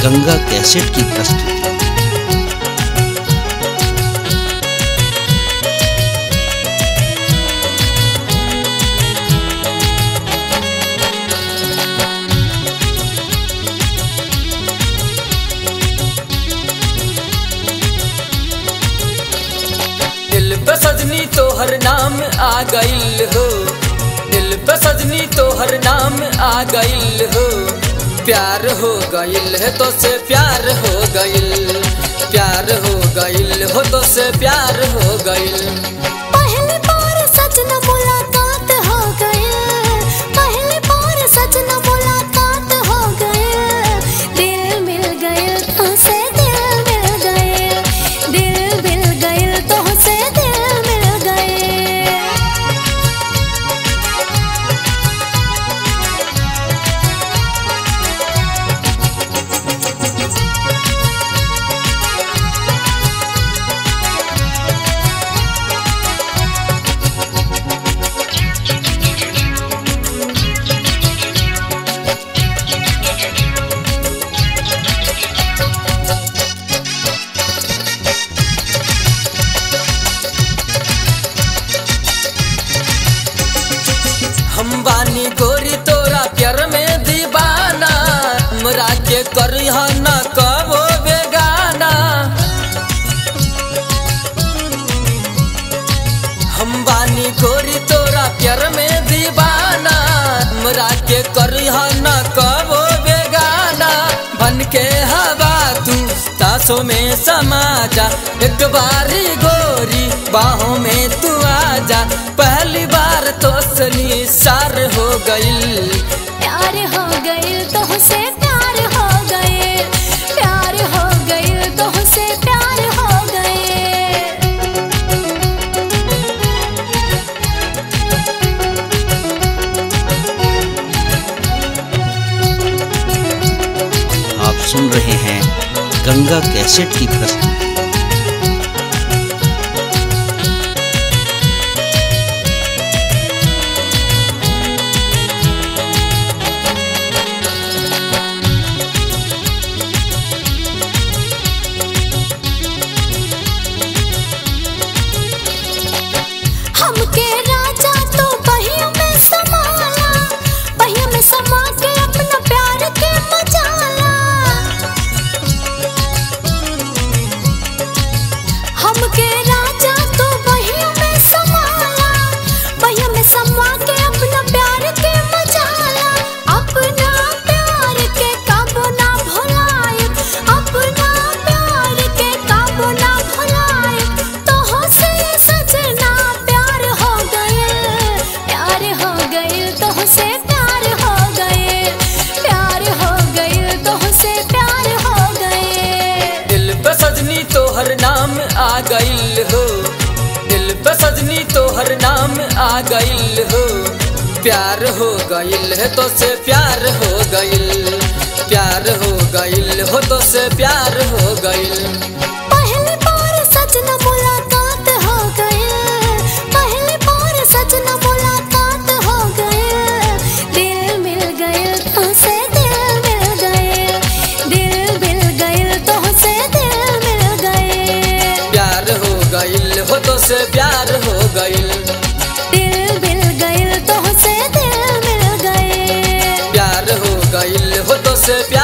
Ganga cassette की प्रस्तुति दिल पे सजनी तोहर नाम आ गइल हो दिल पे सजनी तोहर नाम आ गइल हो प्यार हो गइल है तो से प्यार हो गइल प्यार हो गइल हो तो से प्यार हो गइल पहली बार सजना मुलाकात हो गए पहली बार सजना मुलाकात हो गए दिल मिल गए तो से दिल मिल गए दिल मिल गए तो से दिल मिल गए हम बानी गोरी तोरा प्यार में दीवाना हमरा के करिह न कबो बेगाना हम बानी गोरी तोरा प्यार में दीवाना हमरा के करिह न कबो बेगाना बन के हवा तू तासों में समा जा एक बारी गोरी बाहों में तू आजा पहली बार तो सनी सार हो गई प्यार हो गए तो से प्यार हो गए प्यार हो गए तो से प्यार हो गए आप सुन रहे हैं गंगा कैसेट की प्रस्तुति हमके राजा तो पहियों में समाला पहियों में समा के अपना प्यार के मजाला हमके राजा तो पहियों में समाला पहियों में समा के अपना प्यार के मजाला अपना प्यार के काबू ना भुलाए अपना प्यार के काबू ना भुलाए तो हो से सजना प्यार हो गए प्यार हो गए तो हो से प्यार हो गए प्यार हो गए तो हो से प्यार हो गए दिल पे सजनी तोहर नाम आ गइल हो दिल पे सजनी तोहर नाम आ गइल हो प्यार हो गइल है तो से प्यार हो गइल प्यार हो गइल हो तो से प्यार हो गइल पहली बार सजना मुलाकात हो गए पहली बार सजना मुलाकात हो गए दिल मिल गए तो से दिल मिल गए दिल मिल गए तो से दिल मिल गए प्यार हो गइल हो तो से प्यार हो गइल दिल मिल गए तो से दिल मिल गए प्यार हो गइल हो तो से प्यार